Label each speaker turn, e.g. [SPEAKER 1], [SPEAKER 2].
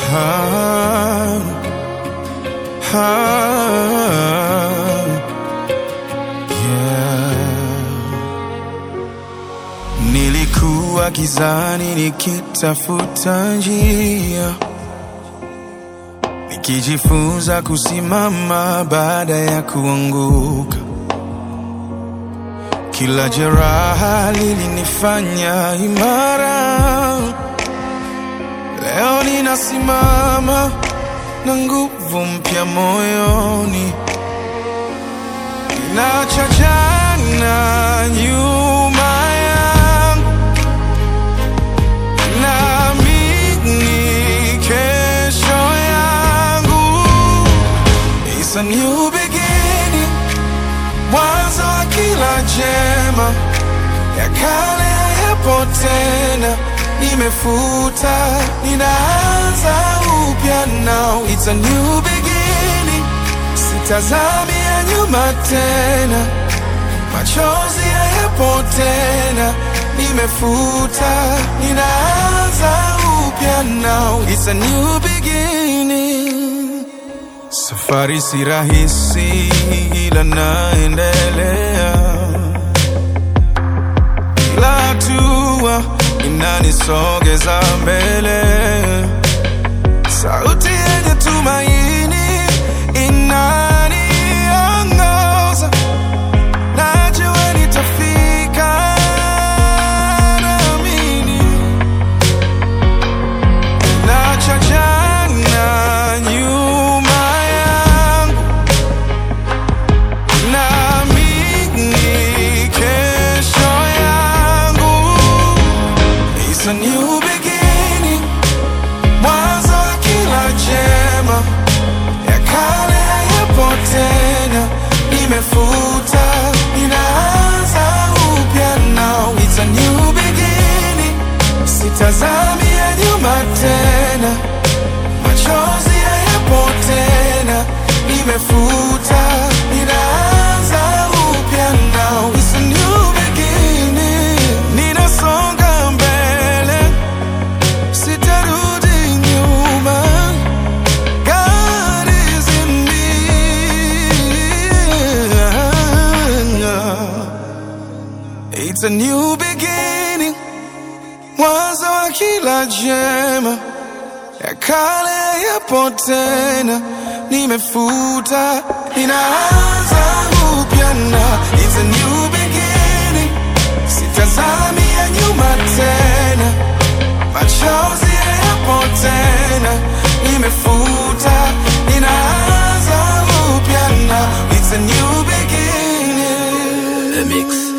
[SPEAKER 1] Ah, ah, yeah. Nilikuwa gizani nikitafuta njia, nikijifunza kusimama baada ya kuanguka. Kila jeraha lilinifanya imara. Leo ninasimama na nguvu mpya moyoni, ninacha jana nyuma yangu, naamini kesho yangu. It's a new beginning, mwanzo wa kila jema, ya kale hayapo tena, nimefuta, ninaanza upya now. It's a new beginning, sitazami ya nyuma tena, machozi hayapo tena, nimefuta, ninaanza upya now. It's a new beginning. Safari si rahisi, ila naendelea. Kila hatua inanisogeza mbele. Sauti yenye tumaini inaniongoza. Najua nitafika, naamini. Nacha jana nyuma yangu, naamini kesho yangu. It's a new beginning, mwanzo wa kila jema, ya kale hayapo tena, nimefuta, ninaanza upya now. It's a new beginning, sitazami ya nyuma tena, machozi hayapo tena, nimefuta, ninaanza upya now. It's a new beginning, ninasonga mbele, sitarudi nyuma. God is in me. It's a new beginning, mwanzo wa kila jema, ya kale yapo tena, nimefuta, ninaanza upya na it's a new beginning, sitazami ya nyuma tena, machozi yapo tena, nimefuta, ninaanza upya na it's a new beginning.
[SPEAKER 2] The Mix.